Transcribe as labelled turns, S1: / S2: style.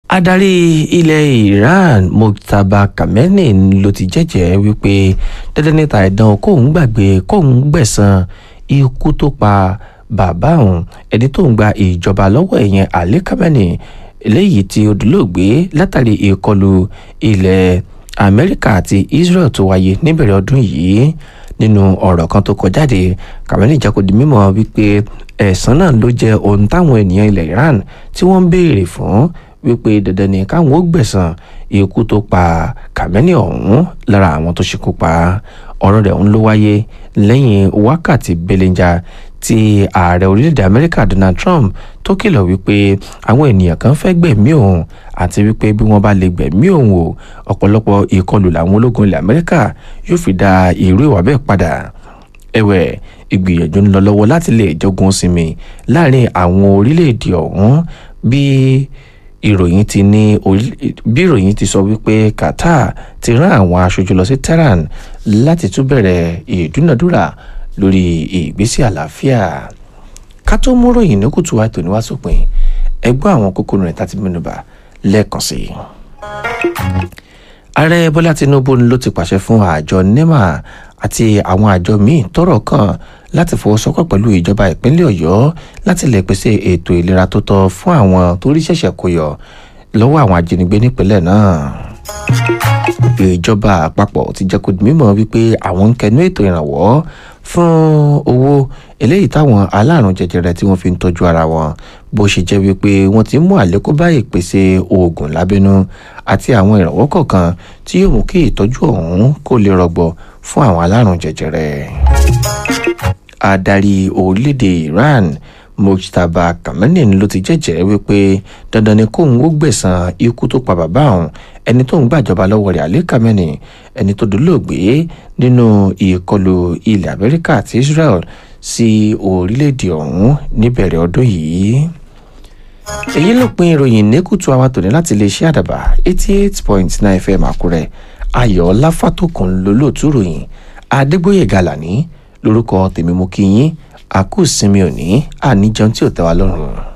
S1: adarí ilẹ̀ Iran Mojtaba Khamenei ló ti jẹ́jẹ́ wípé dandan níta ẹ̀dán kóun gbàgbé kóun gbẹ̀san ikú tó pa bàbá òun ẹni tó ń gba ìjọba lọ́wọ́ ẹ̀yẹn Ali Khamenei eléyìí tí ó dolóògbé látàrí ìkọlù ilẹ̀ Amẹ́ríkà àti Israel tó wáyé níbẹ̀rẹ̀ ọdún yìí nínú ọ̀rọ̀ kan tó kọ jáde Khamenei jẹ́ kó di mímọ̀ wípé ẹ̀san náà ló jẹ́ ohun táwọn ènìyàn ilẹ̀ Iran tí wọ́n ń béèrè fún wípé dandan ni káwọn ó gbẹ̀san ikú tó pa Khamenei ọ̀hún lára àwọn tó ṣekú pa ọ̀rọ̀ rẹ̀ ń ló wáyé lẹ́yìn wákàtí belenja tí ààrẹ orílẹ̀-èdè Amẹ́ríkà Donald Trump tó kìlọ̀ wípé àwọn ènìyàn kan fẹ́ gbẹ̀mí òun àti wípé bí wọ́n bá lè gbẹ̀mí òun o ọ̀pọ̀lọpọ̀ ìkọlù làwọn ológun ilẹ̀ Amẹ́ríkà yóò fi dá irú ìwà bẹ́ẹ̀ padà ẹ̀wẹ̀ ìgbìyànjú ń lọ lọ́wọ́ láti lè jọgun sinmi láàrin àwọn orílẹ̀-èdè ọ̀hún bí ìròyìn ti ní bí ìròyìn ti sọ wípé Qatar ti rán àwọn aṣojú lọ sí Tehran láti tún bẹ̀rẹ̀ ìdúnàdúrà lórí ìgbésí àlàáfíà ká tó mú ròyìn ní kùtù wa tòní wá sópin ẹgbẹ́ àwọn kókó rẹ̀ tá ti mẹ́nubà lẹ́ẹ̀kan sí i. ààrẹ bọ́lá tinubu ló ti pàṣẹ fún àjọ nema àti àwọn àjọ míì tọ́rọ̀ kàn láti fọwọ́sowọ́pọ̀ pẹ̀lú ìjọba ìpínlẹ̀ ọ̀yọ́ láti lè pèsè ètò ìlera tó tọ́ fún àwọn tó rí ṣẹ̀ṣẹ̀ kó yọ lọ́wọ́ àwọn ajínigbé nípínlẹ̀ náà ìjọba àpapọ̀ ti jẹ́ kó di mímọ̀ wípé àwọn ń kẹnu ètò ìrànwọ́ fún owó eléyìí táwọn alárùn jẹjẹrẹ tí wọ́n fi ń tọ́jú ara wọn bó ṣe jẹ́ wípé wọ́n ti mú àlékún bá ìpèsè oògùn lábẹ́nú àti àwọn ìrànwọ́ kọ̀ọ̀kan tí yóò mú kí ìtọ́jú ọ̀hún kó lè rọgbọ fún àwọn alárùn jẹjẹrẹ. adarí orílẹ̀-èdè Iran Mojtaba Khamenei ló ti jẹ́jẹ́ wípé dandan ni kóun ó gbẹ̀san ikú tó pa bàbá òun ẹni tó ń gbàjọba lọ́wọ́ rẹ̀ Ali Khamenei ẹni tó dolóògbé nínú ìkọlù ilẹ̀ Amẹ́ríkà àti Israel sí orílẹ̀-èdè ọ̀hún níbẹ̀rẹ̀ ọdún yìí. èyí ló pin ìròyìn nẹ́kùtù àwọn tòní láti iléeṣẹ́ àdàbà eighty eight point nine fm àkúrẹ́ ayọ̀ láfàtòkùn lólóòtú ròyìn adégbòye gàlàní lórúkọ tèmi mú kí yín àkú sinmi òní àníjẹun tí ò tẹ́ wa lọ́rùn.